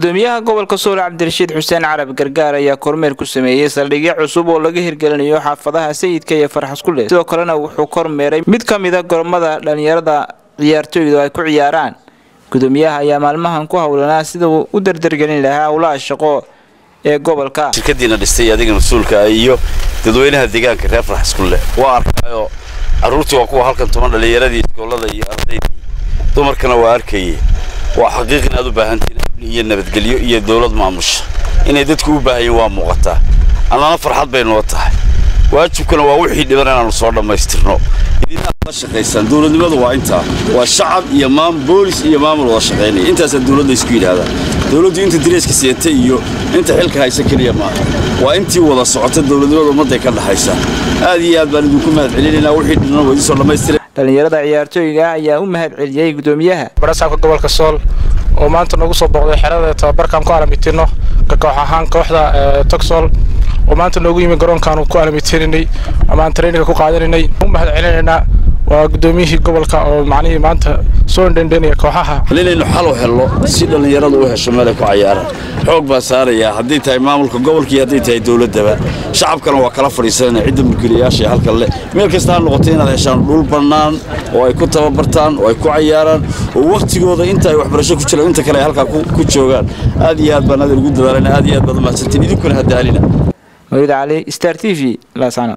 gudoomiyaha gobolka sool cabdirashiid xuseen carabi gargaar ayaa kormeer ku sameeyey saldhigyo cusub oo laga hirgelinayo xaafadaha sayidka iyo farxaskulle sidoo kalena wuxuu kormeeray mid ka mida gormada dhalinyarada ciyaartooydu ay ku ciyaaraan gudoomiyaha ayaa maalmahan ku howlanaa sida uu u dardargelin lahaa howlaha shaqo ee gobolka shirkadiina dhistay adiga mas-uulka iyo dadweynaha deegaanka reer farxaskulle waa arkaayo carruurtii waa kuwa halkan tuman dhallinyaradii iskoolada iyo ardaydii dumarkana waa arkayey waa xaqiiq inaad u baahantiin amni iyo nabadgelyo iyo dawlad maamusha inay dadku u baahayeen waa muuqataa annana farxad bay noo tahay waajibkuna waa wixii dhiban inaannu soo dhammaystirno idinaad la shaqaysaan dowladnimadu waa intaa waa shacab iyo maam boolis iyo maamul wada shaqaynaya intaasaa dowladda isku yidhaahdaa dowladdu inta direyska seeta iyo inta xilka haysa keliya maaha waa intii wada socota dowladnimada ummadday ka dhaxaysa aad iyo aad baan idinku mahad celinaynaa wixii dhinan waa idinsoo dhammaystira dhalinyarada ciyaartooyga ayaa u mahad celiyey gudoomiyaha barasaabka gobolka sool oo maanta nagu soo booqday xerada tababarkaan ku alamitino ka koox ahaan kooxda togsool oo maanta noogu yimi garoonkaanu ku alamitininay amaan traininga ku qaadanaynay u mahad celinaynaa waa gudoomiyihii gobolka oo macnihii maanta soo indhendhenaya kooxaha inaynu xal u helno si dhallinyaradu u hesho meelay ku cayaaraan xoog baa saarayaa hadday tahay maamulka gobolka iyo hadday tahay dowladdaba shacabkana waa kala fadhiisanana cidda mulkiilayaasha halkan leh meel kasta ha noqotay inaad heshaan dhul bannaan oo ay ku tababartaan oo ay ku cayaaraan oo wakhtigooda inta ay waxbarasho ku jiraan inta kale ay halkaa ku joogaan aad iyo aad baan adin ugu dadaalana aad iyo aad baad u mahadsantiin idinkuna hadaalina mawlid cali star t v laasano